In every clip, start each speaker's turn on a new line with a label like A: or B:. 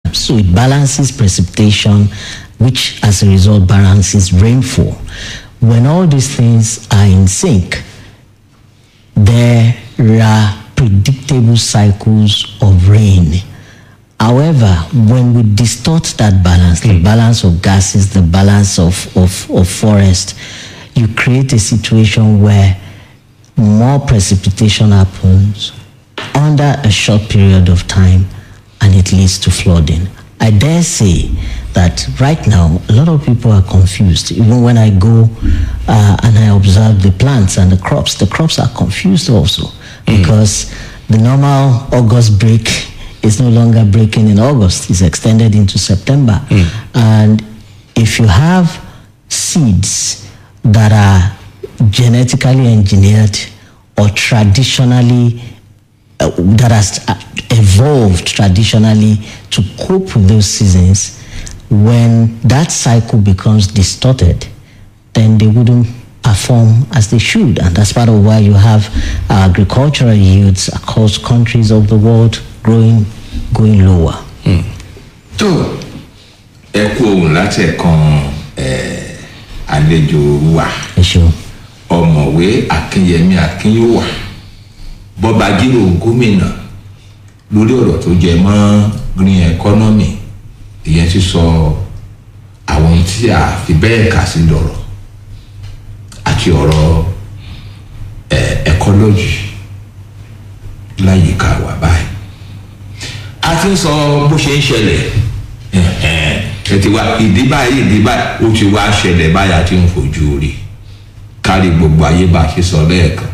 A: So it balances precipitation, which as a result balances rainfall. When all these things are in sync, there are predictable cycles of rain. However, when we distort that balance, the balance of gases, the balance of, of, of forest, you create a situation where more precipitation happens under a short period of time and it leads to flooding. I dare say that right now a lot of people are confused. Even when I go uh, and I observe the plants and the crops, the crops are confused also because the normal August break is no longer breaking in August, it's extended into September. And if you have seeds that are genetically engineered or traditionally uh, that has uh, evolved traditionally to cope with those seasons, when that cycle becomes distorted, then they wouldn't perform as they should. And that's part of why you have uh, agricultural yields across countries of the world growing, going lower.
B: tó ẹ kú ohun láti ẹ̀kan ẹ̀, àlejò wa
A: Ẹ ṣeun.
B: ọ̀mọ̀wé akínyẹmí akínyówà bọ́ba jírò gómìnà lórí ọ̀rọ̀ tó jẹ mọ́ green economy ìyẹn ti sọ àwọn tí a fi bẹ́ẹ̀ kà sí lọ́rọ̀ àti ọ̀rọ̀ ẹ̀, ecology láyìíká wa báyìí a ti ń sọ bó ṣe ń ṣẹlẹ̀ ẹ̀hẹ̀n, ẹ ti wá ìdí báyìí ìdí báyìí ó ti wá ṣẹlẹ̀ báyìí a ti ń fojú rí kárí gbogbo ayé bá a ṣe sọ lẹ́ẹ̀kan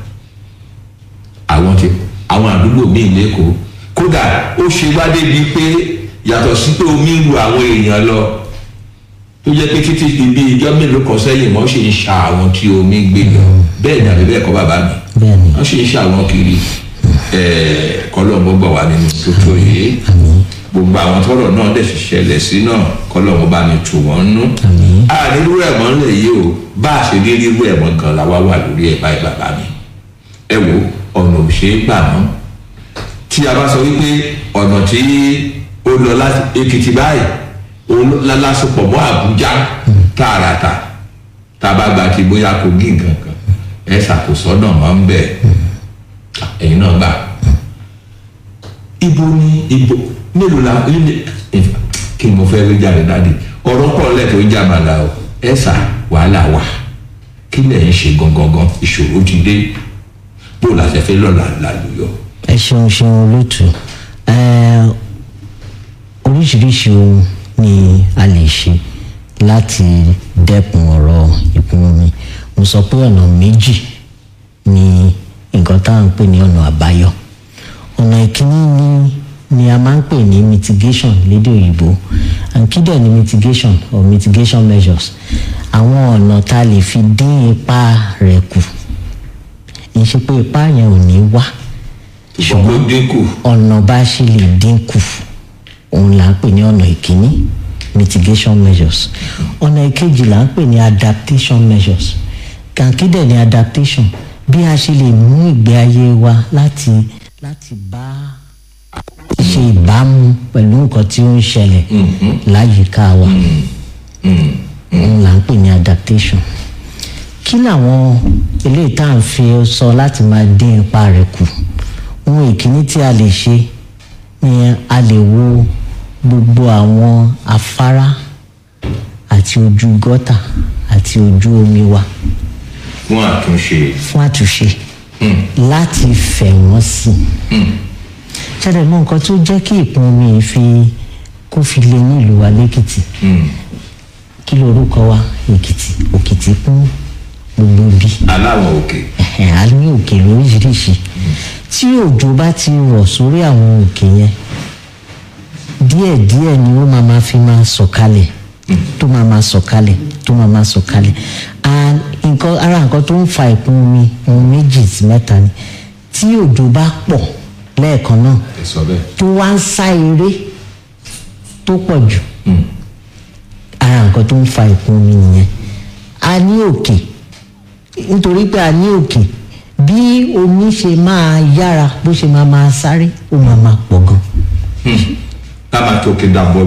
B: àwọn ti àwọn àdúgbò míì lẹ́kọ̀ọ́ kódà ó ṣe wá débi pé yàtọ̀ sí pé omi ń lu àwọn èèyàn lọ tó jẹ́ pé títí ibi ìjọ mélòó kan sẹ́yìn wọ́n ṣe ń ṣa àwọn tí omi gbé lọ bẹ́ẹ̀ ni àbí bẹ́ẹ̀ kọ́ bàbá mi
A: Bẹ́ẹ̀ni.
B: wọ́n ṣe ń ṣa àwọn kiri ẹ̀ẹ́ kọ́lọ́mù gbà wá nínú tó tó yìí gbogbo àwọn tọrọ náà dẹ̀ sì ṣẹlẹ̀ sí náà kọ́lọ́mù bá mi tù wọ́n nú àrírú ẹ̀ mọ́ lè yí o bá a ṣe rí rírú ẹ̀ mọ́ gan la wá wà lórí ẹ̀ báyìí bàbá mi ẹ wo ọ̀nà ò ṣeé gbà mọ́ tí a bá sọ wípé ọ̀nà tí ó lọ láti èkìtì báyìí òun lálásùpọ̀ mọ́ àbújá tààràtà tá a bá gba ti bóyá kogi nǹkan kan ẹ ṣàkóso ọ̀nà mọ́ ń bẹ̀ ẹ̀yin náà gbà ibo ni ibo mélòó la ilé kí ni mo fẹ́ rí jáde dáadé ọ̀rọ̀ pọ̀ lẹ́tọ̀ọ́ ń jàmàlà o ẹ ṣà wàhálà wà kí lẹ̀ ń ṣe gangan ìṣòro ti dé bó la ṣe fẹ́ lọ́la lálùyọ.
A: ẹ ṣeun ṣeun olóòtú Ẹ, oríṣiríṣi ohun ni a lè ṣe láti dẹ́kun ọ̀rọ̀ ìkún omi mo sọ pé ọ̀nà méjì ni nǹkan tá à ń pè ní ọ̀nà àbáyọ ọ̀nà ìkíní ni ni a máa ń pè ní mitigation lédè òyìnbó and kí dẹ̀ ni mitigation or mitigation measures àwọn ọ̀nà tá a lè fi dín ipa rẹ̀ kù kì í ṣe pé ipa yẹn ò ní wá
B: ṣùgbọ́n ó dínkù
A: ọ̀nà bá ṣe lè dínkù òun là ń pè ní ọ̀nà ìkíní mitigation measures ọ̀nà ìkejì là ń pè ní adaptation measures kàǹkì dẹ̀ ní adaptation bí a ṣe lè mú ìgbé ayé wa láti láti bá ṣe ìbámu pẹ̀lú nǹkan tí ó ń ṣẹlẹ̀ láyìíká wa òun là ń pè ní adaptation kí làwọn eléyìí tá à ń fi sọ láti máa dín ipa rẹ̀ kù ohun ìkíní tí a lè ṣe ni a lè wo gbogbo àwọn afárá àti ojú gọ́tà àti ojú omi wa
B: fún àtúnṣe
A: fún àtúnṣe láti fẹ̀ wọ́n sí i ṣẹlẹ̀ mọ́ nǹkan tó jẹ́ kí ìpín omi yìí fi kó fi lé ní ìlú wa lẹ́kìtì kí lorúkọ wa èkìtì òkìtì kún gbogbo bí
B: aláwọ̀ òkè
A: ẹ̀hẹ̀n, a ní òkè lóríṣiríṣi tí òjò bá ti rọ̀ sórí àwọn òkè yẹn díẹ̀díẹ̀ ni ó máa ma fi máa sọ̀kalẹ̀ tó máa ma sọ̀kalẹ̀ tó máa ma sọ̀kalẹ̀ And nǹkan ara nǹkan tó ń fa ìkún omi ohun méjì sí mẹ́ta ni tí òjò bá pọ̀ lẹ́ẹ̀kan náà
B: ẹ sọ bẹ́ẹ̀
A: tó wá ń sá eré tó pọ̀ jù ara nǹkan tó ń fa ìkún omi nìyẹn a ní òkè nítorí pé a ní òkè bí omi ṣe máa yára bó ṣe máa máa sáré ó máa máa pọ̀ gan.
B: ká máa tókè dàbọ̀